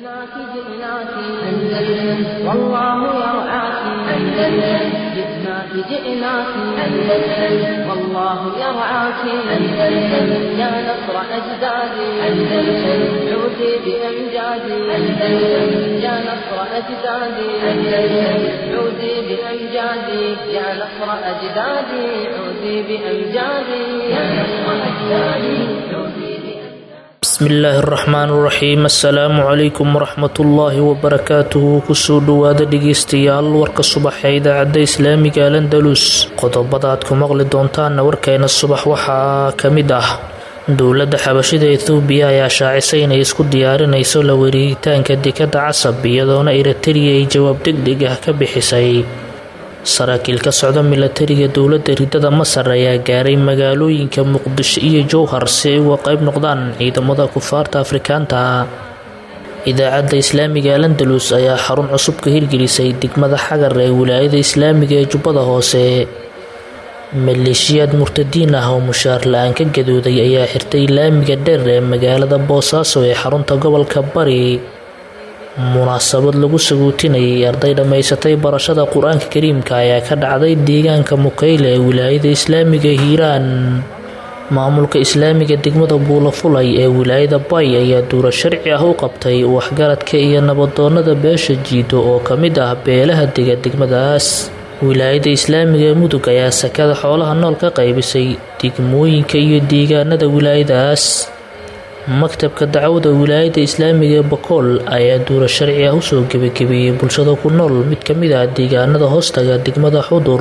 جئناك جئناك أندلس والله يرعاك أندلس جئناك جئناك أندلس والله يرعاك أندلس يا نصر أجدادي أندلس عودي بأمجادي أندلس يا نصر أجدادي أندلس عودي بأمجادي يا نصر أجدادي عودي بأمجادي يا نصر أجدادي عودي بأمجادي bismillaahi araxmaan iraxiim assalaamu calaykum waraxmatullaahi wabarakaatuhu kusoo dhowaada dhegeystayaal warka subaxa ee idaacadda islaamiga alandalus qodobada aad ku maqli doontaanna warkeena subax waxaa ka mid ah dowladda xabashida ethoobiya ayaa shaacisay inay isku diyaarinayso la wareegitaanka dekadda casab iyadoona eritariya ay jawaab degdeg ah ka bixisay saraakiil ka socda milatariga dowladda ridada masar ayaa gaaray magaalooyinka muqdisho iyo jowhar si ay uga qayb noqdaan ciidamada kufaarta afrikaanta idaacadda islaamiga alandalus ayaa xarun cusub ka hirgelisay degmada xagar ee wilaayada islaamiga ee jubbada hoose maleeshiyaad murtadiin ah oo mushaar la-aan ka gadooday ayaa xirtay laamiga dheer ee magaalada boosaaso ee xarunta gobolka bari munaasabad lagu saguutinayay arday dhammaysatay barashada qur-aanka kariimka ayaa ka dhacday deegaanka mukayle ee wilaayada islaamiga hiiraan maamulka islaamiga degmada buulafulay ee wilaayada bay ayaa duuro sharci ah u qabtay waxgaradka iyo nabadoonada beesha jiido oo ka mid ah beelaha dega degmadaas wilaayada islaamiga ee mudug ayaa sakada xoolaha nool ka qaybisay degmooyinka iyo deegaanada wilaayadaas maktabka dacwada wilaayada islaamiga ee bakool ayaa duuro sharci ah usoo gebagabeeyey bulshada ku nool mid ka mid ah deegaanada hoostaga degmada xudur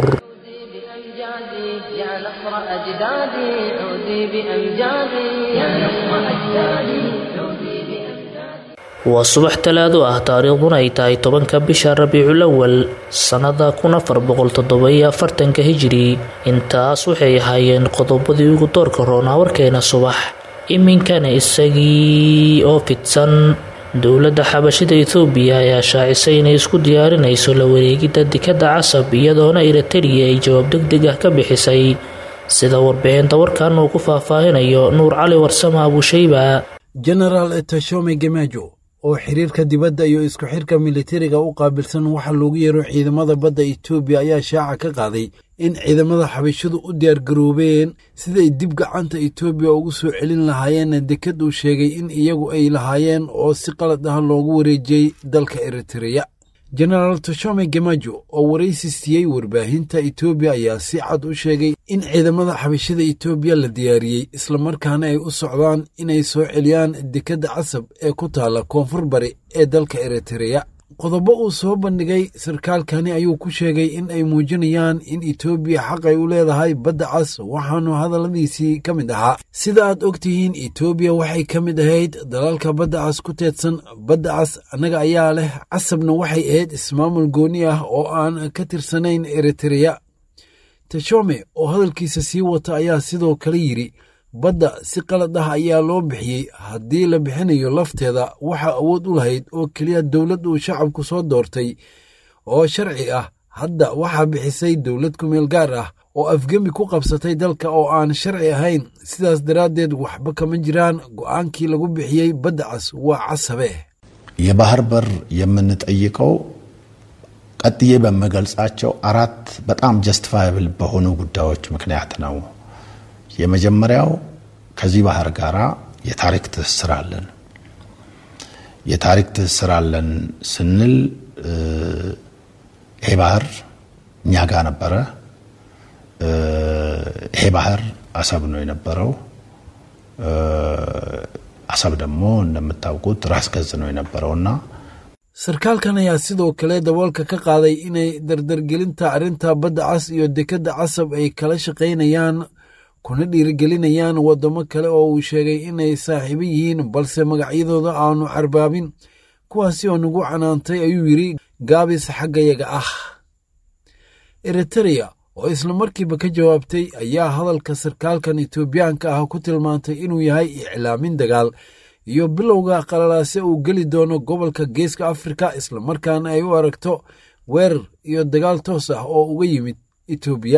بأمجادي يا نصر أجدادي عودي بأمجادي يا نصر أجدادي عودي بأمجادي waa subax talaado ah taariikhduna ay tahay tobanka bisha rabiicul awal sannada kun afar boqol toddoba-iyo afartanka hijiri intaas waxay ahaayeen qodobadii ugu doorka roonaa warkeena subax iminkana isagii oo fidsan dowladda xabashida ethoobiya ayaa shaacisay inay isku diyaarinayso la wareegidda dekadda casab iyadoona eritariya ay jawaab degdeg ah ka bixisay sida warbixinta warkan uu ku faahfaahinayo nuur cali warsame abushayba genaraal tashome gemajo oo xiriirka dibadda iyo isku xirka militariga u qaabilsan waxa loogu yeero ciidamada badda etoobiya ayaa shaaca ka qaaday in ciidamada xabashadu u diyaargaroobeen siday dib gacanta etoobiya ugu soo celin lahaayeen dekad uu sheegay in iyagu ay lahaayeen oo si qalad ah loogu wareejiyey dalka eritreya genaraal tashome gemajo oo waraysi siiyey warbaahinta etoobiya ayaa si cad u sheegay in ciidamada xabashada etoobiya la diyaariyey islamarkaana ay u socdaan inay soo celiyaan dekadda casab ee ku taalla koonfur bari ee dalka eritreya qodobo uu soo bandhigay sarkaalkani ayuu ku sheegay in ay muujinayaan in etoobiya xaq ay u leedahay badda cas waxaanu hadalladiisii ka mid ahaa sida aad og tihiin etoobiya waxay ka mid ahayd dalalka badda cas ku teedsan badda cas annaga ayaa leh casabna waxay ahayd ismaamul gooni ah oo aan ka tirsanayn eritreya tashome oo hadalkiisa sii wata ayaa sidoo kale yidhi badda si qalad ah ayaa loo bixiyey haddii la bixinayo lafteeda waxaa awood u lahayd oo keliya dowlad uu shacabku soo doortay oo sharci ah hadda waxaa bixisay dowlad kumeel gaar ah oo afgemi ku qabsatay dalka oo aan sharci ahayn sidaas daraaddeed waxba kama jiraan go'aankii lagu bixiyey badda cas waa casabe የባህር በር የምንጠይቀው ቀጥዬ በምገልጻቸው አራት በጣም ጀስቲፋያብል በሆኑ ጉዳዮች ምክንያት ነው። የመጀመሪያው ከዚህ ባህር ጋር የታሪክ ትስስር አለን። የታሪክ ትስስር አለን ስንል ይሄ ባህር እኛ ጋር ነበረ። ይሄ ባህር አሰብ ነው የነበረው። አሰብ ደግሞ እንደምታውቁት ራስ ገዝ ነው የነበረውና sarkaalkan ayaa sidoo kale daboolka ka qaaday inay dardargelinta arrinta badda cas iyo dekadda casab ay kala shaqaynayaan kuna dhiirigelinayaan waddamo kale oo uu sheegay inay saaxiibo yihiin balse magacyadooda aanu carbaabin kuwaasi oo nagu canaantay ayuu yidhi gaabis xaggayaga ah eritereya oo isla markiiba ka jawaabtay ayaa hadalka sarkaalkan etoobiyaanka ah ku tilmaantay inuu yahay iclaamin dagaal iyo bilowga qalalaase uu geli doono gobolka geeska afrika islamarkaana ay u aragto weerar iyo dagaal toos ah oo uga yimid etoobiya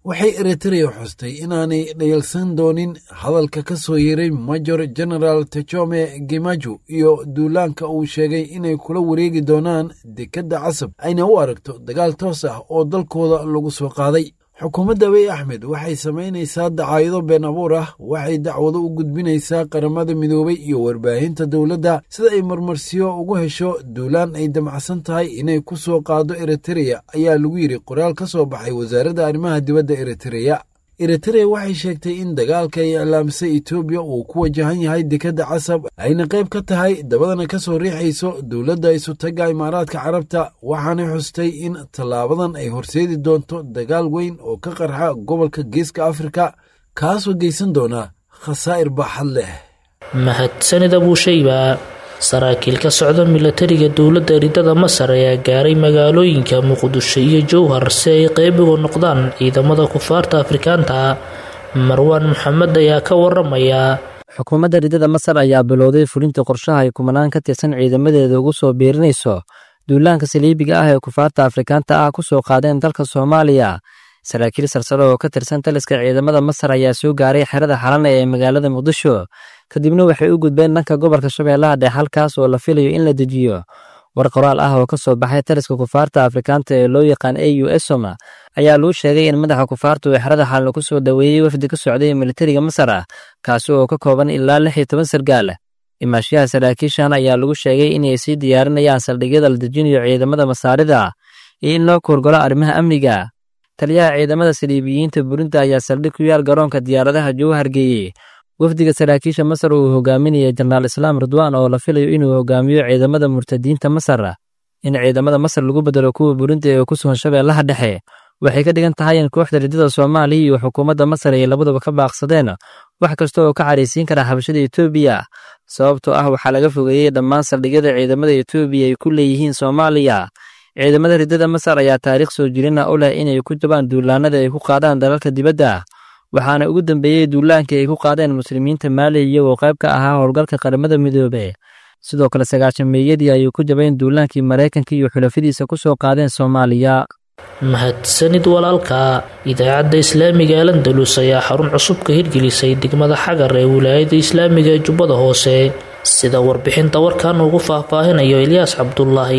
waxay eritrea xustay inaanay dhayalsan doonin hadalka ka soo yeeray major general techome gemaju iyo duulaanka uu sheegay inay kula wareegi doonaan dekedda casab ayna u aragto dagaal toos ah oo dalkooda lagu soo qaaday xukuumadda abiy axmed waxay samaynaysaa dacaayado been abuur ah waxay dacwado u gudbinaysaa qaramada midoobay iyo warbaahinta dowladda sida ay marmarsiyo ugu hesho duulaan ay damacsan tahay inay ku soo qaado eritreya ayaa lagu yidhi qoraal ka soo baxay wasaaradda arrimaha dibadda eritreya eritreya waxay sheegtay in dagaalka ay iclaamisay etoobiya uu ku wajahan yahay dekedda casab ayna qayb ka tahay dabadana ka soo riixayso dowladda isutagga imaaraadka carabta waxaanay xustay in tallaabadan ay horseedi doonto dagaal weyn oo ka qarxa gobolka geeska afrika kaasoo geysan doona khasaa'ir baaxad leh mahadsanid abuushayba saraakiil ka socda milatariga dowladda ridada masar ayaa gaaray magaalooyinka muqdisho iyo jowhar si ay qeyb uga noqdaan ciidamada kufaarta afrikaanta marwaan maxamed ayaa ka waramaya xukuumadda ridada masar ayaa bilowday fulinta qorshaha ay kumanaan ka tirsan ciidamadeeda ugu soo biirinayso duulaanka saliibiga ah ee kufaarta afrikaanta ah ku soo qaadeen dalka soomaaliya saraakiil sarsare oo ka tirsan taliska ciidamada masar ayaa soo gaaray xerada xalana ee magaalada muqdisho kadibna waxay u gudbeen dhanka gobolka shabeellaha dhexe halkaas oo la filayo in la dejiyo war qoraal ah oo ka soo baxay taliska kufaarta afrikaanta ee loo yaqaan a u esoma ayaa lagu sheegay in madaxa kufaarta uu xerada xalana ku soo dhoweeyey wafdi ka socday militariga masar ah kaasi oo ka kooban ilaa lix iyo toban sargaal imaashayaha saraakiishan ayaa lagu sheegay inay sii diyaarinayaan saldhigyada la dejinayo ciidamada masaarida iyo in loo koorgolo arrimaha amniga taliyaha ciidamada saliibiyiinta burinta ayaa saldhig ku yaal garoonka diyaaradaha jowhar geeyey wafdiga saraakiisha masar uu hogaaminaya jenaraal islaam ridwaan oo la filayo inuu hogaamiyo ciidamada murtadiinta masar in ciidamada masar lagu bedelo kuwa burinta ee ku sugan shabeellaha dhexe waxay ka dhigan tahay in kooxda ridada soomaaliya iyo xukuumadda masar ay labaduba ka baaqsadeen wax kasta oo ka caraysiin kara xabashada etoobiya sababtoo ah waxaa laga fogeeyey dhammaan saldhigyada ciidamada etoobiya ay ku leeyihiin soomaaliya ciidamada ridada masar ayaa taariikh soo jirina u leh inay ku jabaan duulaanada ay ku qaadaan dalalka dibadda waxaana ugu dambeeyey duulaankii ay ku qaadeen muslimiinta maaliya iyagoo qayb ka ahaa howlgalka qaramada midoobe sidoo kale sagaashan meeyadii ayay ku jabeen duulaankii maraykanka iyo xulafadiisa ku soo qaadeen soomaaliya mahadsanid walaalka idaacadda islaamiga ee landalus ayaa xarun cusub ka hirgelisay degmada xagar ee wilaayada islaamiga ee jubbada hoose sida warbixinta warkan ugu faahfaahinayo ilyaas cabdulaahi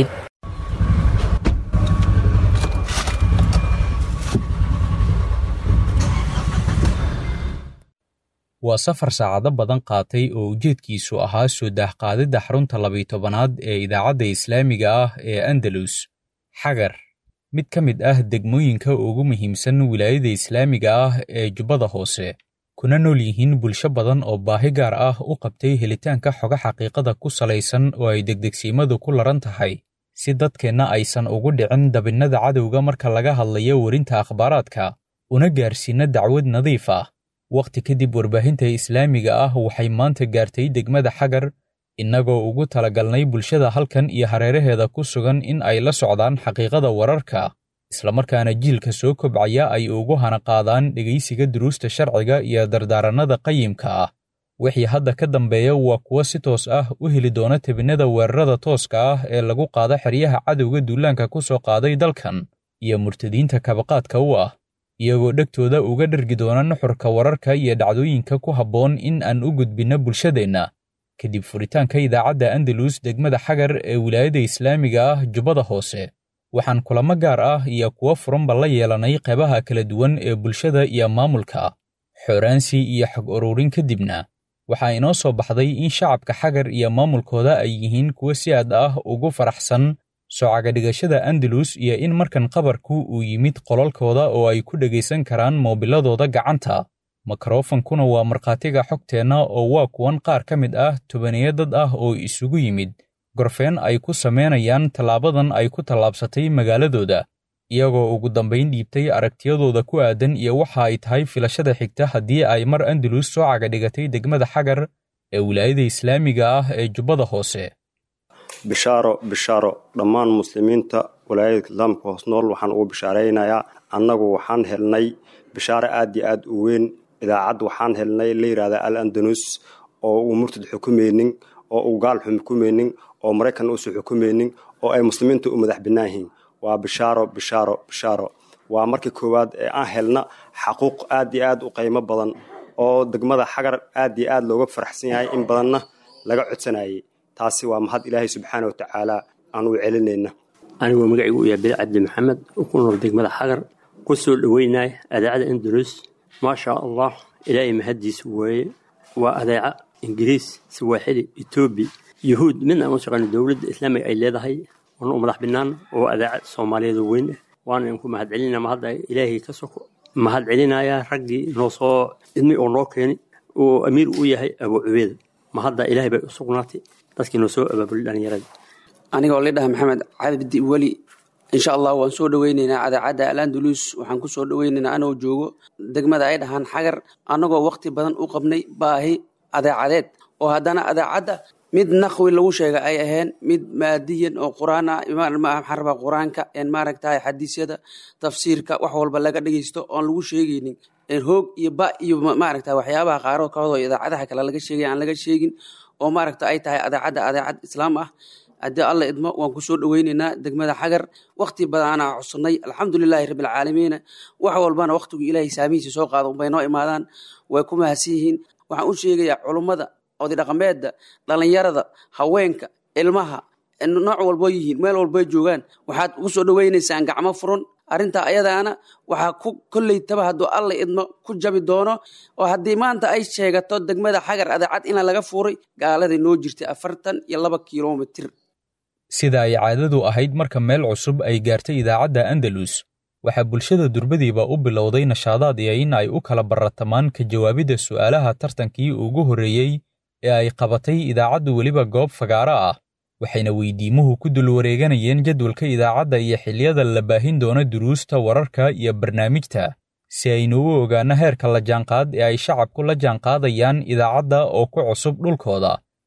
waa safar saacado badan qaatay oo ujeedkiisu ahaa soo daahqaadidda xarunta labiyi tobanaad ee idaacadda islaamiga ah ee andalus xagar mid ka mid ah degmooyinka ugu muhiimsan wilaayada islaamiga ah ee jubbada hoose kuna nool yihiin bulsho badan oo baahi gaar ah u qabtay helitaanka xoga xaqiiqada ku salaysan oo ay degdegsiimadu ku laran tahay si dadkeenna aysan ugu dhicin dabinnada cadowga marka laga hadlayo werinta akhbaaraadka una gaarsiinna dacwad nadiif ah wakhti kadib warbaahinta islaamiga ah waxay maanta gaartay degmada xagar innagoo ugu talagalnay bulshada halkan iyo hareeraheeda ku sugan in ay la socdaan xaqiiqada wararka islamarkaana jiilka soo kobcaya ay ugu hana qaadaan dhegaysiga duruusta sharciga iyo dardaarannada qayimka ah wixii hadda ka dambeeya waa kuwo si toos ah u heli doona tebinnada weerarada tooska ah ee lagu qaado xeryaha cadowga duulaanka ku soo qaaday dalkan iyo murtadiinta kabaqaadka u ah iyagoo dhegtooda uga dhergi doona nuxurka wararka iyo dhacdooyinka ku habboon in aan u gudbinno bulshadeenna kadib furitaanka idaacadda andalus degmada xagar ee wilaayada islaamiga ah jubbada hoose waxaan kulamo gaar ah iyo kuwo furanba la yeelanay qeybaha kala duwan ee bulshada iyo maamulka xooraansi iyo xog ururin kadibna waxaa inoo soo baxday in shacabka xagar iyo maamulkooda ay yihiin kuwo si aad ah ugu faraxsan soocagadhigashada andalus iyo in markan qabarku uu yimid qolalkooda oo ay ku dhegaysan karaan moobiladooda gacanta mikrofonkuna waa markhaatiga xogteenna oo waa kuwan qaar ka mid ah tobaniyo dad ah oo isugu yimid gorfeen ay ku samaynayaan tallaabadan ay ku tallaabsatay magaaladooda iyagoo ugu dambayn dhiibtay aragtiyadooda ku aadan iyo waxa ay tahay filashada xigta haddii ay mar andalus soo cagadhigatay degmada xagar ee wilaayada islaamiga ah ee jubbada hoose bishaaro bishaaro dhammaan muslimiinta walaayada islaamka hoos nool waxaan ugu bishaaraynayaa annagu waxaan helnay bishaaro aad iyo aad u weyn idaacad waxaan helnay la yidhahda al andalus oo uu murtad xukumaynin oo uu gaal xukumaynin oo maraykan uusan xukumaynin oo ay muslimiinta u madax bannaan yihiin waa bishaaro bishaaro bishaaro waa markii koowaad ee aan helna xaquuq aad iyo aad u qiimo badan oo degmada xagar aad iyo aad looga faraxsan yahay in badanna laga codsanayay taasi waa mahad ilaahay subxaana wa tacaala aan u celinayna anigoo magacaygu u yahay beli cabdi maxamed oo ku nool degmada xagar ku soo dhoweynaya adeecada andalus maasha allah ilaahay mahaddiisa weeye waa adeeca ingiriis sawaaxili etoobiya yuhuud midna aan u shaqeyno dowladda islaamiga ay leedahay oona u madax binaan oo adeeca soomaaliyeed oo weyn ah waana in ku mahad celinaya mahadda ilaahay ka soko mahad celinaya raggii noo soo idmi oo noo keeni oo amiir u yahay abuu cubeeda mahadda ilaahay bay u sugnaatay dadkii noo soo abaabulay dhallinyarada anigoo lidhaha maxamed cabdi weli insha allah waan soo dhoweyneynaa adeecadda alandalus waxaan ku soo dhoweyneynaa anoo joogo degmada ay dhahaan xagar annagoo waqti badan u qabnay baahi adeecadeed oo haddana adeecadda mid naqwi lagu sheega ay aheen mid maadiyan oo quraan ah maxaan rabaa qur-aanka maaragtahay xadiisyada tafsiirka wax walba laga dhegeysto oon lagu sheegaynin hoog iyo ba iyo maaragta waxyaabaha qaaroo kahodoo idaacadaha kale laga sheegay aan laga sheegin oo maaragta ay tahay adeecadda adeecad islaam ah haddii alla idmo waan kusoo dhoweyneynaa degmada xagar wakti badanaa cusubnay alxamdulilaahi rabbilcaalamiina wax walbana wakhtigu ilaahay saamihiisa soo qaado unbay noo imaadaan way ku mahadsan yihiin waxaan u sheegayaa culummada odidhaqameedda dhallinyarada haweenka ilmaha nooc walboo yihiin meel walboy joogaan waxaad ugu soo dhoweynaysaan gacmo furan arrintaa ayadaana waxaa ku kolleytaba hadduu alla idmo ku jabi doono oo haddii maanta ay sheegato degmada xagar adeecad ina laga fuuray gaaladay noo jirtay afartan iyo laba kilomitir sida ay caadadu ahayd marka meel cusub ay gaartay idaacadda andalus waxaa bulshada durbadiiba u bilowday nashaadaad iyo in ay u kala baratamaan ka jawaabidda su'aalaha tartankii ugu horreeyey ee ay qabatay idaacaddu weliba goob fagaaro ah waxayna weydiimuhu ku dul wareeganayeen jadwalka idaacadda iyo xilliyada la baahin doono duruusta wararka iyo barnaamijta si aynu u ogaanno heerka la jaanqaad ee ay shacabku la jaanqaadayaan idaacadda oo ku cusub dhulkooda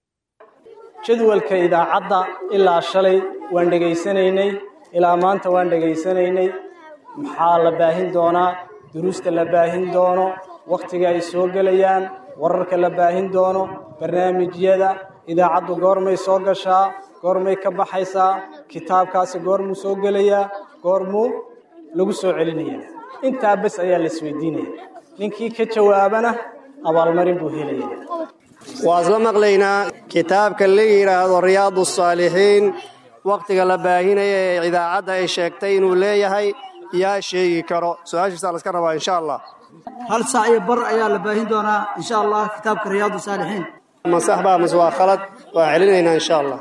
jadwalka idaacadda ilaa shalay waan dhegaysanaynay ilaa maanta waan dhegaysanaynay maxaa la baahin doonaa duruusta la baahin doono wakhtiga ay soo gelayaan wararka la baahin doono barnaamijyada idaacaddu goormay soo gashaa goormay ka baxaysaa kitaabkaasi goormuu soo gelayaa goormuu lagu soo celinayaa intaa bes ayaa la isweydiinaya ninkii ka jawaabana abaalmarin buu helaya waa isla maqlaynaa kitaabka la yidhaahdo riyaadu saalixiin wakhtiga la baahinaya ee idaacadda ay sheegtay inuu leeyahay yaa sheegi karo su-aashiisaa laska rabaa insha allah hal saac iyo bar ayaa la baahin doonaa insha allah kitaabka riyaadu saalixiin ma sax baa mase waa khalad waa celinaynaa insha allah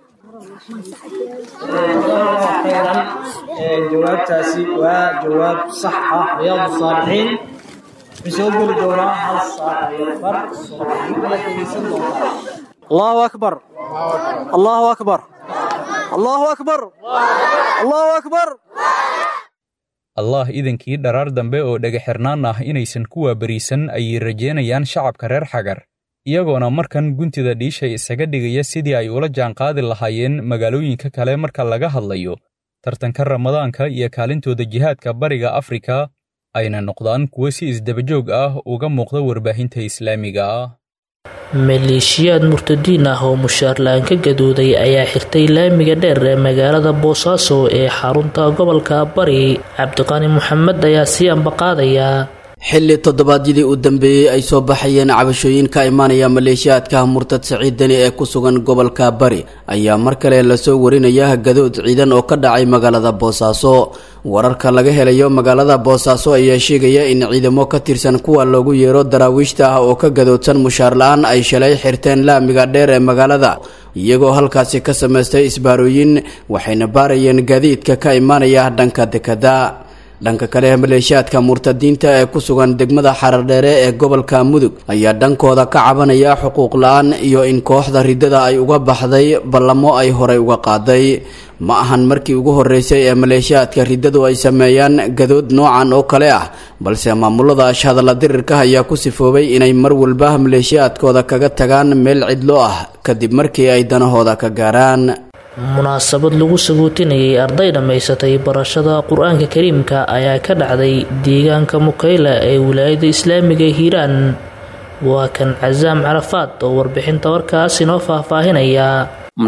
jawaabtaasi waa jawaab sax ah riyaadu saalixiin wuxuu soo geli doonaa hal saac iyo bar subaxnimada dhegeysan doontaa allahu akbar allahu akbar allahu akbar allahu akbar allah idankii dharaar dambe oo dhagaxirnaan ah inaysan ku waabariisan ayay rajeynayaan shacabka reer xagar iyagoona markan guntida dhiisha isaga dhigaya sidii ay ula jaanqaadi lahaayeen magaalooyinka kale marka laga hadlayo tartanka ramadaanka iyo kaalintooda jihaadka bariga afrika ayna noqdaan kuwo si isdabajoog ah uga muuqda warbaahinta islaamiga ah maleeshiyaad murtadiin ah oo mushaar la-aan ka gadooday ayaa xirtay laamiga dheer ee magaalada boosaaso ee xarunta gobolka bari cabdiqani maxamed ayaa sii ambaqaadaya xilli toddobaadyadii u dambeeyey ay soo baxayeen cabashooyin ka imaanaya maleeshiyaadka murtad saciid deni ee ku sugan gobolka bari ayaa mar kale lasoo warinaya gadood ciidan oo ka dhacay magaalada boosaaso wararka laga helayo magaalada boosaaso ayaa sheegaya in ciidamo ka tirsan kuwa loogu yeero daraawiishta ah oo ka gadoodsan mushaar la-aan ay shalay xirteen laamiga dheer ee magaalada iyagoo halkaasi ka samaystay isbaarooyin waxayna baarayeen gaadiidka ka imaanaya dhanka dekada dhanka kale maleeshiyaadka murtadiinta ee ku sugan degmada xarardheere ee gobolka mudug ayaa dhankooda ka cabanaya xuquuq la-aan iyo in kooxda riddada ay uga baxday ballamo ay horey uga qaaday ma ahan markii ugu horreysay ee maleeshiyaadka riddadu ay sameeyaan gadood noocan oo kale ah balse maamulada ashhadalla dirirka ayaa ku sifoobay inay mar walba maleeshiyaadkooda kaga tagaan meel cidlo ah kadib markii ay danahooda ka gaaraan munaasabad lagu saguutinayay arday dhammaysatay barashada qur-aanka kariimka ayaa ka dhacday deegaanka mukayla ee wilaayada islaamiga hiiraan waa kan casaam carafaad oo warbixinta warkaas inoo faahfaahinaya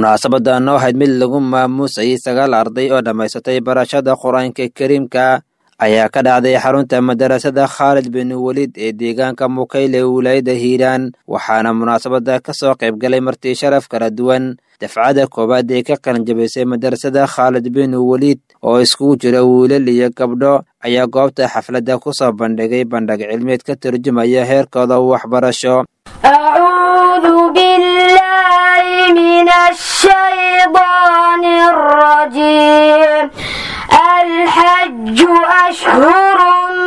munaasabadan waxayd mid lagu maamuusayay sagaal arday oo dhammaysatay barashada qur-aanka kariimka ayaa ka dhacday xarunta madarasada khaalid bin welid ee deegaanka mukayle wilaayada hiiraan waxaana munaasabada ka soo qaybgalay martii sharaf kala duwan dafcada koowaad ee ka qalanjabisay madarasada khaalid bin welid oo iskugu jira wiilal iyo gabdho ayaa goobta xafladda ku soo bandhigay bandhig cilmeed ka turjumaya heerkooda waxbarasho أعوذ بالله من الشيطان الرجيم الحج أشهر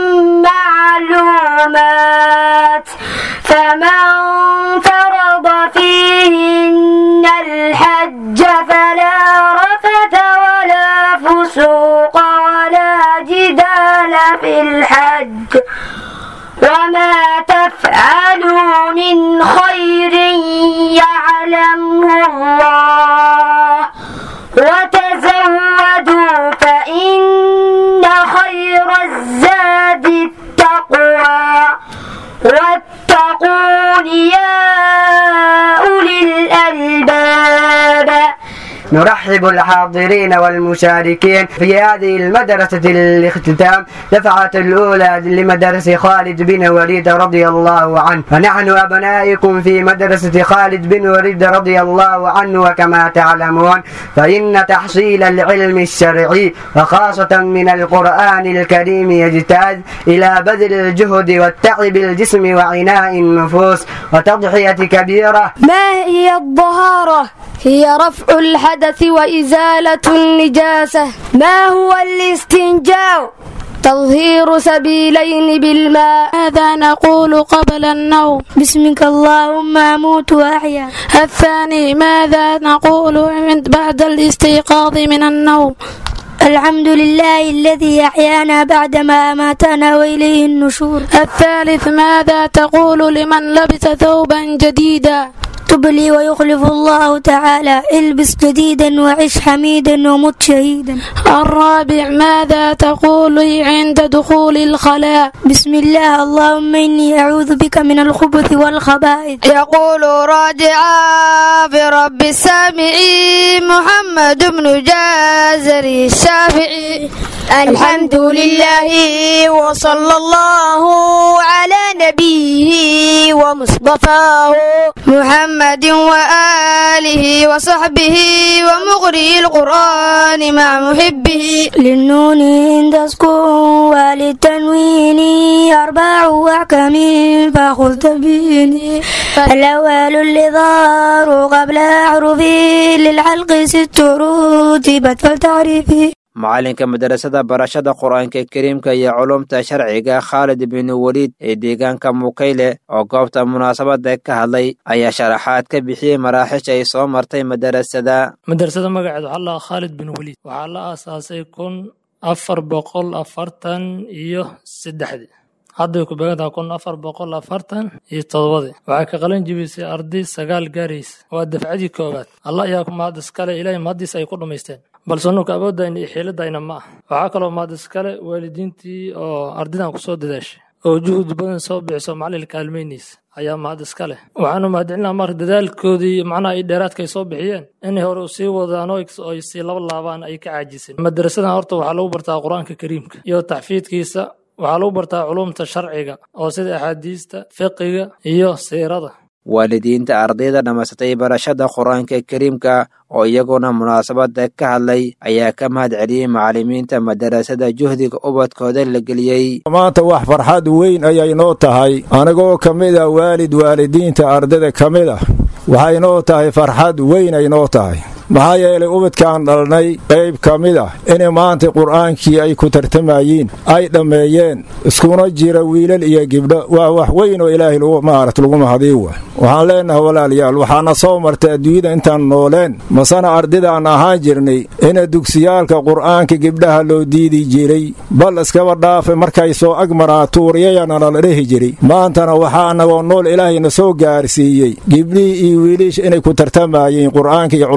معلومات فمن فرض فيهن الحج فلا رفث ولا فسوق ولا جدال في الحج وما تفعلوا من خير يعلمه الله وتزودوا فإن خير الزاد التقوى واتقون يا أولي الألباب نرحب الحاضرين والمشاركين في هذه المدرسة الاختتام دفعة الأولى لمدرسة خالد بن وليد رضي الله عنه فنحن أبنائكم في مدرسة خالد بن وليد رضي الله عنه وكما تعلمون فإن تحصيل العلم الشرعي وخاصة من القرآن الكريم يجتاز إلى بذل الجهد والتعب الجسم وعناء النفوس وتضحية كبيرة ما هي الطهارة؟ هي رفع الحدث وإزالة النجاسة ما هو الاستنجاء؟ تظهير سبيلين بالماء ماذا نقول قبل النوم بسمك اللهم أموت وأحيا الثاني ماذا نقول بعد الاستيقاظ من النوم الحمد لله الذي أحيانا بعدما أماتنا وإليه النشور الثالث ماذا تقول لمن لبس ثوبا جديدا تبلي ويخلف الله تعالى البس جديدا وعش حميدا ومت شهيدا الرابع ماذا تقول عند دخول الخلاء بسم الله اللهم إني أعوذ بك من الخبث والخبائث يقول راجعا برب السامعين محمد بن جازري الشافعي الحمد لله وصلى الله على نبيه ومصطفاه محمد وآله وصحبه ومغري القرآن مع محبه للنون عند سكون وللتنوين أربع أحكام فخذ تبيني الأول اللظار قبل أعرفي للحلق ست رتبت فلتعرفي macalinka madarasada barashada qur-aanka kariimka iyo culumta sharciga khaalid bin weliid ee deegaanka mukayle oo goobta munaasabada ka hadlay ayaa sharaxaad ka bixiyey maraaxiisha ay soo martay madarasada madarasada magaceed waxaa lahaa khaalid bin weliid waxaa la aasaasay kun afar boqol afartan iyo saddexdii hadday ku beegantaha kun afar boqol afartan iyo todobadii waxay ka qalin jibisay arday sagaal gaaraysa waa dafcadii koowaad allah ayaa ku mahad iskale ilaahay mahaddiisa ay ku dhammaysteen balse nuka awooddayna iyo xiiladayna ma ah waxaa kaloo mahad iskale waalidiintii oo ardaydan ku soo dadaashay oo juhud badan soo bixiso macalin kaalmaynaysa ayaa mahad iska leh waxaanu mahadcelinaa marka dadaalkoodii macnaha ay dheeraadka ay soo bixiyeen inay hore sii wadaan oo ay sii laba laabaan ay ka caajiseen madarasadan horta waxaa lagu bartaa qur-aanka kariimka iyo taxfiidkiisa waxaa lagu bartaa culumta sharciga oo sida axaadiista fiqiga iyo siirada waalidiinta ardayda dhammaysatay barashada qur-aanka kariimka oo iyaguna munaasabada ka hadlay ayaa ka mahad celiyey macallimiinta madarasada juhdiga ubadkooda la geliyey maanta wax farxad weyn ayay noo tahay anigoo ka mid ah waalid waalidiinta ardayda ka mid ah waxay noo tahay farxad weyn ay noo tahay maxaa yeelay ubadkaan dhalnay qayb ka mid ah inay maanta qur'aankii ay ku tartamayiin ay dhammeeyeen iskuna jira wiilal iyo gibdho waa wax weyn oo ilaahay maarat lagu mahadiy wa waxaan leenahay walaalayaal waxaana soo martay adduunyada intaan nooleen masana ardidaan ahaan jirnay ina dugsiyaalka qur'aanka gibdhaha loo diidi jiray bal iskaba dhaafe markay soo agmaraa tuuriyayana nala dhehi jiray maantana waxaa annagoo nool ilaahayna soo gaarsiiyey gibdhihii iyo wiilisha inay ku tartamayeen qur'aanka iyo culumtiisa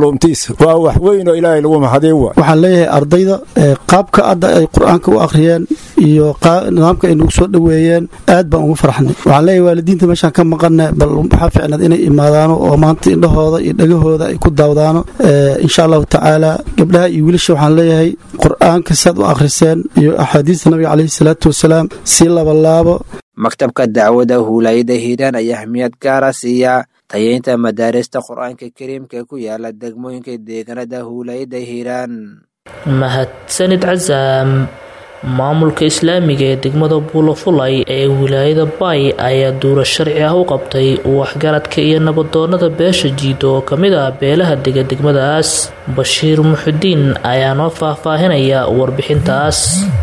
darsigiisa waa wax weyn oo ilaahay lagu mahadiy wa waxaan leeyahay ardayda qaabka hadda ay qur-aanka u akhriyeen iyo nidaamka ay nagu soo dhoweeyeen aad baan ugu farxnay waxaan leeyahay waalidiinta meeshaan ka maqanne bal waxaa ficnaad inay imaadaano oo maanta indhahooda iyo dhegahooda ay ku daawdaano insha allahu tacaala gabdhaha iyo wiilasha waxaan leeyahay qur-aanka saad u akhriseen iyo axaadiista nabiga caleyhi salaatu wasalaam si labalaabo maktabka dacwada huulaayada hiiraan ayaa ahmiyad gaara siiya tayeynta madaarista qur-aanka kariimka ku yaala degmooyinka deegaanada huulaayada hiiraan mahadsanid casaam maamulka islaamiga ee degmada buulafulay ee wilaayada baay ayaa duuro sharci ah u qabtay waxgaradka iyo nabadoonada beesha jiido oo ka mid ah beelaha dega degmadaas bashiir muxudiin ayaa noo faahfaahinaya warbixintaas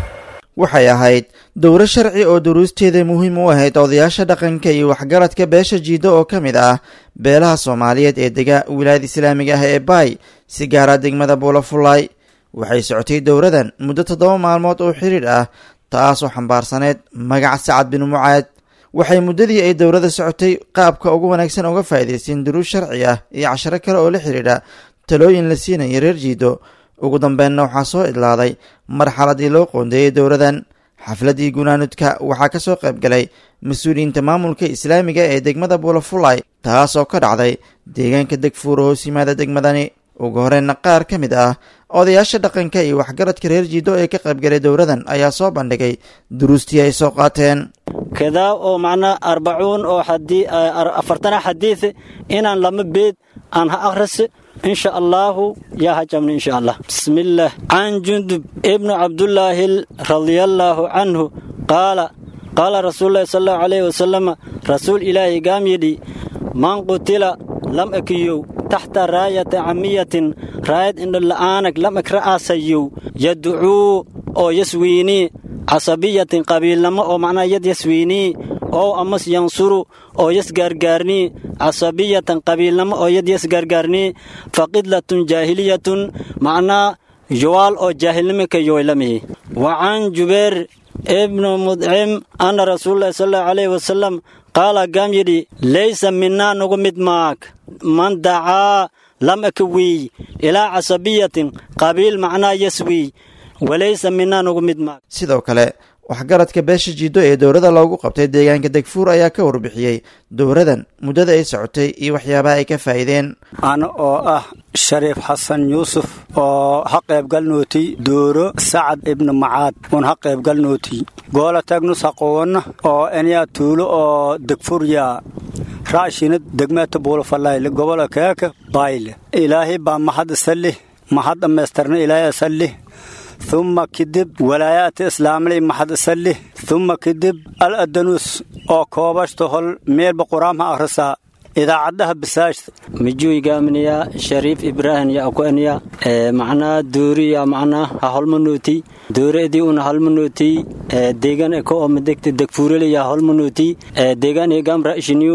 waxay ahayd dowro sharci oo duruusteeda muhiim u ahayd odayaasha dhaqanka iyo waxgaradka beesha jiido oo ka mid ah beelaha soomaaliyeed ee dega wilaayada islaamiga ah ee baay si gaara degmada buulafulay waxay socotay dowradan muddo toddoba maalmood oo xiriir ah taasoo xambaarsaneyd magaca sacad bin mucaad waxay muddadii ay dowrada socotay qaabka ugu wanaagsan uga faa'iidaysteen duruus sharci ah iyo casharo kale oo la xidhiidha talooyin la siinaya reer jiido ugu dambeynna waxaa soo idlaaday marxaladii loo qoondeeyey dowradan xafladii gunaanudka waxaa ka soo qayb galay mas-uuliyiinta maamulka islaamiga ee degmada buulafulay taasoo ka dhacday deegaanka degfuura hoos yimaada degmadani ugu horeyna qaar ka mid ah odayaasha dhaqanka iyo waxgaradka reer jiido ee ka qaybgalay dowradan ayaa soo bandhigay duruustii ay soo qaateen kadaa oo macnaa arbacuun oo afartana xadiid inaan lama beed aan ha akhrisi insha allaahu yaa hajabna insha allah bismillaah can jundub ibnu cabdullaahi radiallaahu canhu qaala qaala rasuululahi sal allahu calayhi wasalam rasuul ilaahi gaam yidhi man qutila lam akiyow taxta raayata camiyatin raayad indhola'aanak lam ek ra'aasayow yaducuu oo yaswiinii casabiyatin qabiilnamo oo macnaa yad yaswiinii ow amas yansuru oo yas gaargaarnii casabiyatan qabiilnamo oo yad yas gaargaarnii faqidlatun jaahiliyatun macnaa yowaal oo jaahilnimo ka yoylamihi wa can jubeer ibnu mudcim anna rasuululahi sal allahu calayhi wasalam qaala gaam yidhi laysa minaa nugu mid maag man dacaa lam aka wiiy ilaa casabiyatin qabiil macnaa yaswiiy walaysa minaa nugu mid maag sidoo kale waxgaradka beesha jiido ee dowrada loogu qabtay deegaanka degfuur ayaa ka warbixiyey dowradan muddada ay socotay iyo waxyaabaha ay ka faa'iideen ana oo ah shariif xasan yuusuf oo ha qaybgalnooti dooro sacad ibnu macaad uun ha qaybgalnooti goola tagnus haqoonna oo enyaa tuulo oo degfurya raashinad degmeeta buulafalayle gobola keeka bayle ilaahay baa mahad isalih mahad dhammaystirna ilaahay isalih ثuma kadib walaayaadka islaamlay maxad isalih ثuma kadib al adanuus oo koobashta hol meelba quraamha akhrisaa idaacadaha bisaashta mijuuyigaamniya shariif ibraahim ya akuaniya macnaa dooriya macnaa ha holmanooti dooreedii una halmanooti deegan eko oo madegta degfuurele ya holmanooti deegan egam ra'shiniyu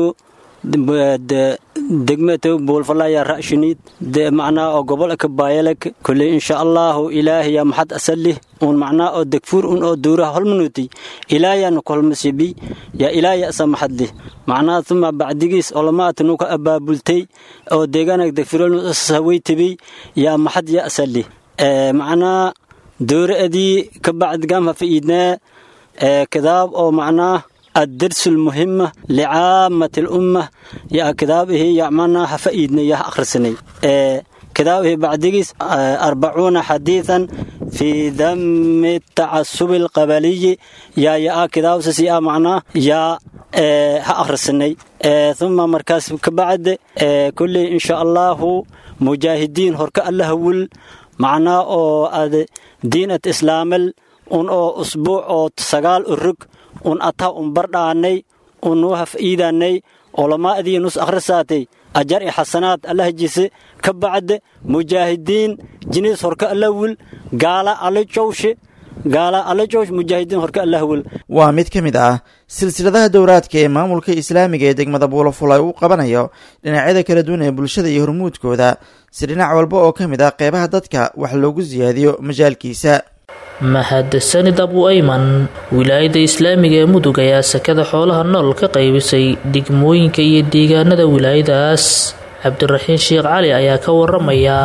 degmete buulfalaya ra'shiniid macnaa oo gobol eka baayalek kulley insha allahu ilaahiya maxad asalih un macnaa oo degfuur un oo duuraha holmanuuti ilaahiyana kolmasibi ya ilaahiya asa maxadlih macnaa tuma bacdigiis olamaat nuka abaabultay oo deegaanag degfuurhaweytibi yaa maxad ya asalih macnaa dooraadii ka bacdigam ha fa'iidnaa kadaab oo macnaa الدرس المهمة لعامة الأمة يا كتابه يعملنا حفيدنا يا أخرسني آه كتابه بعديس آه أربعون حديثا في ذم التعصب القبلي يا يا كتاب سيا معنا يا آه أخرسني آه ثم مركز كبعد آه كل إن شاء الله مجاهدين هرك الله ول معنا أو دينة إسلام un oo usbuuc oo sagaal urug un ataa un bardhaanay un nuu haf'iidaanay olamaa'dii nus akhrisaatay ajar i xasanaad allah jise ka bacde mujaahidiin jiniis horka allawil gaala alajowshe gaala alajowsh mujaahidiin horka allahwil waa mid ka mid ah silsiladaha dowraadka ee maamulka islaamiga ee degmada buulafulay uu qabanayo dhinacyada kala duwan ee bulshada iyo hormuudkooda si dhinac walba oo ka mid ah qeybaha dadka wax loogu siyaadiyo majaalkiisa mahadsanid abu ayman wilaayada islaamiga ee mudug ayaa sakada xoolaha nool ka qaybisay degmooyinka iyo deegaanada wilaayadaas cabdiraxiin sheekh cali ayaa ka waramaya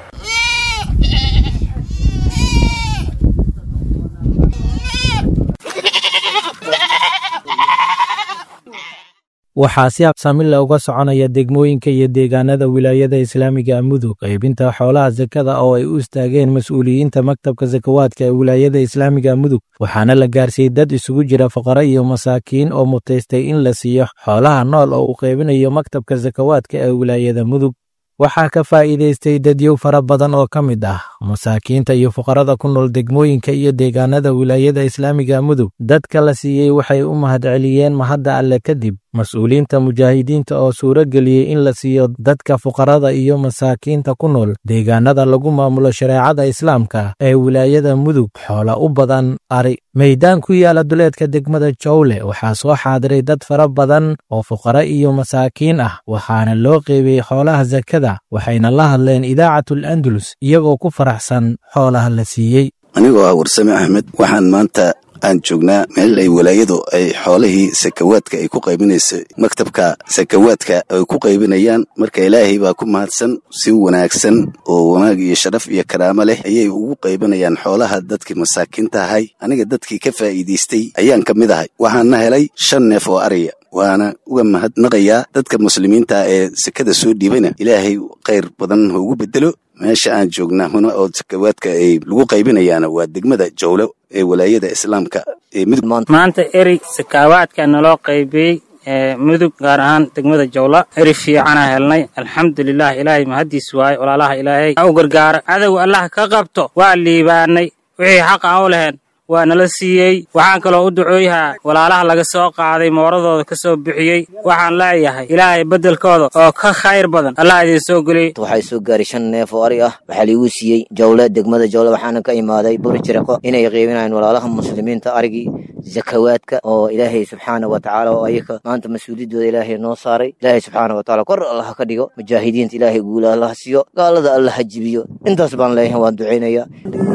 waxaa si habsaamila uga soconaya degmooyinka iyo deegaanada wilaayada islaamiga mudug qaybinta xoolaha sakada oo ay u istaageen mas-uuliyiinta maktabka sakawaadka ee wilaayada islaamiga mudug waxaana la gaarsiiyey dad isugu jira faqaro iyo masaakiin oo mutaystay in la siiyo xoolaha nool oo uu qaybinayo maktabka sakawaadka ee wilaayada mudug waxaa ka faa'iidaystay dadyow fara badan oo ka mid ah masaakiinta iyo fuqarada ku nool degmooyinka iyo deegaanada wilaayada islaamiga mudug dadka la siiyey waxay u mahadceliyeen mahadda alle kadib mas-uuliyiinta mujaahidiinta oo suuro geliyey in la siiyo dadka fuqarada iyo masaakiinta ku nool deegaanada lagu maamulo shareecada islaamka ee wilaayada mudug xoola u badan ari meydaan ku yaala duleedka degmada jowle waxaa soo xaadiray dad fara badan oo fuqara iyo masaakiin ah waxaana loo qeybiyey xoolaha sakada waxayna la hadleen idaacatul andalus iyagoo ku faraxsan xoolaha la siiyey anigoo ah warsame axmed waxaan maanta aan joognaa meel ay walaayadu ay xoolihii sakawaadka ay ku qaybinayso maktabka sakawaadka ay ku qaybinayaan marka ilaahay baa ku mahadsan si wanaagsan oo wanaag iyo sharaf iyo karaamo leh ayay ugu qaybinayaan xoolaha dadkii masaakiinta ahay aniga dadkii ka faa'iidaystay ayaan ka mid ahay waxaana helay shan neef oo ariya waana uga mahadnaqayaa dadka muslimiinta ee sekada soo dhiibana ilaahay khayr badan ha ugu bedelo meesha aan joognaa huna oo sakawaadka ay lagu qaybinayaana waa degmada jowlo ee walaayada islaamka ee mudug maanta eri sakaawaadka naloo qaybiyey ee mudug gaar ahaan degmada jowla eri fiicana helnay alxamdulilah ilaahay mahaddiis waaye walaalaha ilaahay ha u gargaaro cadow allah ka qabto waa liibaanay wixii xaq aan u lahayn waa nala siiyey waxaan kaloo u ducooyahaa walaalaha laga soo qaaday mooradooda ka soo bixiyey waxaan leeyahay ilaahay beddelkooda oo ka khayr badan allah idiin soo geliyey waxay soo gaaray shan neef oo ari ah waxaa liigu siiyey jowle degmada jowle waxaana ka imaaday buri jiriqo inay qiibinayaan walaalaha muslimiinta arigii zakawaadka oo ilaahay subxaana wa tacaala oo ayaka maanta mas-uuliyaddooda ilaahay noo saaray ilaahay subxaana wa tacaala kor allah ka dhigo mujaahidiinta ilaahay guula allah siiyo gaalada allah ha jibiyo intaas baan leeyahay waan ducaynayaa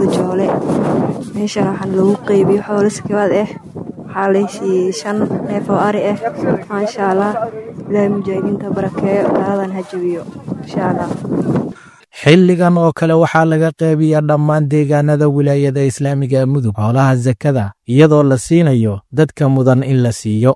meeshan waxaan lagu qeybiyo xoolo sakawaad ah waxaa laysiiyey shan neef oo ari ah maasha allah ilaahay mujaahidiinta barakeeyo gaaladan ha jabiyo insha allah xilligan oo kale waxaa laga qeybiyaa dhammaan deegaanada wilaayada islaamiga mudug xoolaha sakada iyadoo la siinayo dadka mudan in la siiyo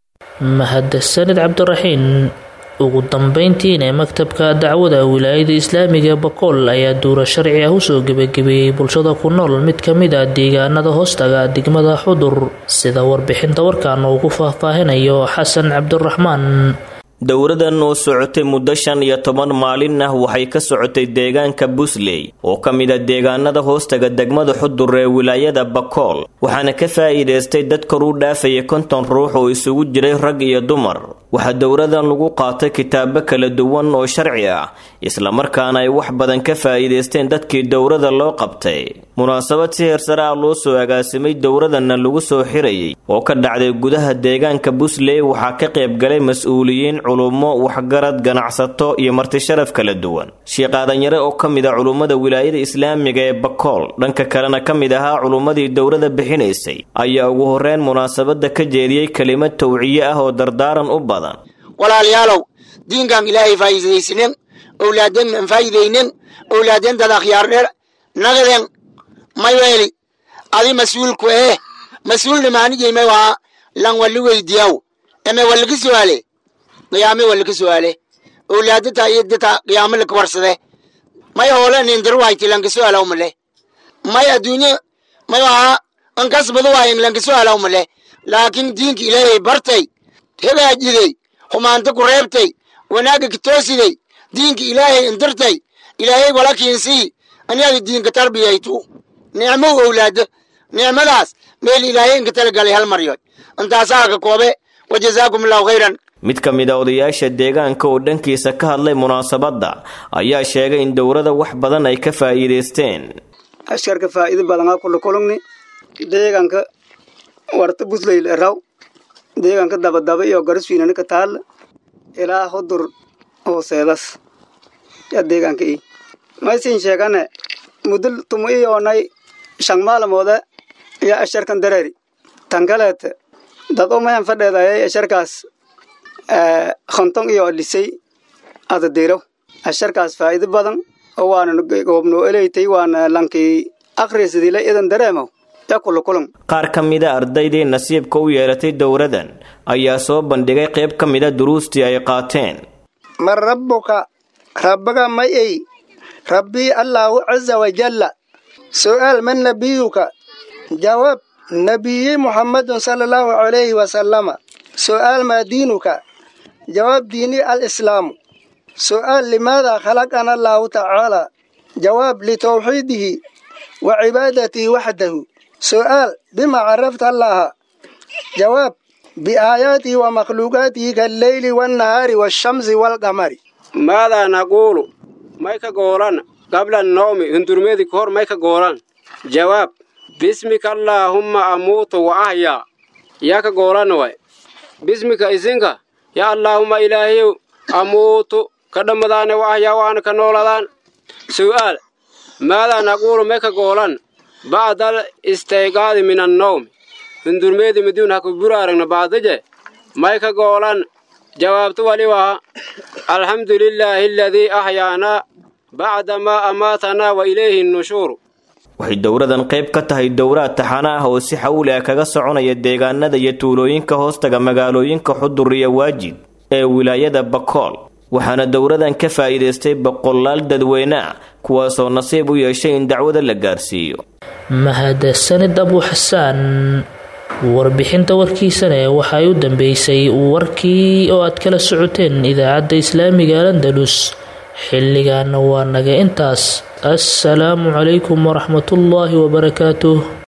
mahadsanid cabdiraxiin ugu dambeyntiina maktabka dacwada wilaayada islaamiga bakool ayaa duuro sharci ah usoo gebagabeeyey bulshada ku nool mid ka mid ah deegaanada hoostaga degmada xudur sida warbixinta warkan ugu faahfaahinayo xasan cabdiraxmaan dowradan oo socotay muddo shan iyo toban maalin ah waxay ka socotay deegaanka busley oo ka mid a deegaanada hoostaga degmada xudur ee wilaayada bakool waxaana ka faa'iidaystay dad kor u dhaafaya konton ruux oo isugu jiray rag iyo dumar waxaa dowradan lagu qaatay kitaabo kala duwan oo sharci ah islamarkaana ay wax badan ka faa'iidaysteen dadkii dowrada loo qabtay munaasabad si heersare ah loo soo agaasimay dowradanna lagu soo xirayay oo ka dhacday gudaha deegaanka busley waxaa ka qaybgalay mas-uuliyiin culummo waxgarad ganacsato iyo martisharaf kala duwan sheekh aadanyare oo ka mid ah culummada wilaayada islaamiga ee bakool dhanka kalena ka mid ahaa culummadii dowrada bixinaysay ayaa ugu horreyn munaasabadda ka jeediyey kelimad tawciye ah oo dardaaran u badan walaalayaalow diinkan ilaahay faa'iidaysnen owlaadeen aan faa'iidaynen owlaadeen dad akhyaardher nagaden mayweeli adi mas-uulku eh mas-uulna maanijeyme waa lan walli weydiyaw eme wallika su'aale qiyaame wallika su'aale owlaadata iyo data qiyaame laka warsade may hoole nindir wayti lanka su'aalaw male may adduunye may waa ankasbadu waayin lanka su'aalaw male laakiin diinka ilaahay bartay hagaajidey xumaanta ku reebtay wanaagga ka toosiday diinka ilaahay indirtay ilaahay wala kiinsii aniada diinka tarbiyaytu nicmo owlaado nicmadaas meel ilaahay inka talagalay hal maryood intaasaa ka koobe wajazaakum allahu khayran mid ka mid a odayaasha deegaanka oo dhankiisa ka hadlay munaasabadda ayaa sheegay in dowrada wax badan ay ka faa'iidaysteen askarka faa'iido badan aa kula kulugni deegaanka warta busleyl eraw deegaanka dabadaba iyo garaswiinani ka taalla ilaa hudur hooseedas yaa deegaanka i maysin sheegane muddo tumu iyoonay shan maalmoode iyo asharkan dareeri tan kaleete dad umayan fadheedayay asharkaas konton iyo lisay ada diraw asharkaas faa'iido badan oo waana goobnoo eleytay waana lankii akhrisidila idan dareemow yaa kula kulan qaar ka mida ardaydii nasiibka u yeelatay dowradan ayaa soo bandhigay qayb ka mida duruustii ay qaateen man rabbuka rabbiga may ey rabbii allaahu caza wajalla su'aal man nabiyuka jawaab nabiyi muhammadun sala allahu calayhi wasalama su'aal maa diinuka jawaab diini alislaamu su'aal limaada khalaqana allaahu tacaala jawaab litawxiidihi wa cibaadatihi waxdahu su'aal bima carafta allaha jawaab biaayaatihi wa makhluuqaatihi kalleyli wannahaari waashamsi waalqamari maadaa naquulu may ka goolan qabla annawmi hundurmeedi ka hor may ka goolan jawaab bismika allaahumma amuutu wa ahyaa yaa ka goolan way bismika isinka yaa allaahumma ilaahayow amuutu ka dhammadaane wa ahyaa waana ka nooladaan su'aal maadaa naquulu may ka goolan bacdal istayqaadi min annawmi hundurmeedi miduun ha ku buraaragna baadaje may ka goolan jawaabtu wali waa alxamdu lilaahi aladii ahyaanaa bacda maa amaatanaa wa ilayhi nushuuru waxay dowradan qayb ka tahay dowraad taxana ah oo si xawli ah kaga soconaya deegaanada iyo tuulooyinka hoostaga magaalooyinka xudur iyo waajid ee wilaayada bakool waxaana dowradan ka faa'iidaystay boqolaal dadweyne ah kuwaasoo nasiib u yeeshay in dacwada la gaarsiiyo mahadsanid abu xasaan warbixinta warkiisane waxay u dambeysay warkii oo aad kala socoteen idaacadda islaamiga alandalus xilligaana waa naga intaas assalaamu calaykum waraxmatullaahi wabarakaatuh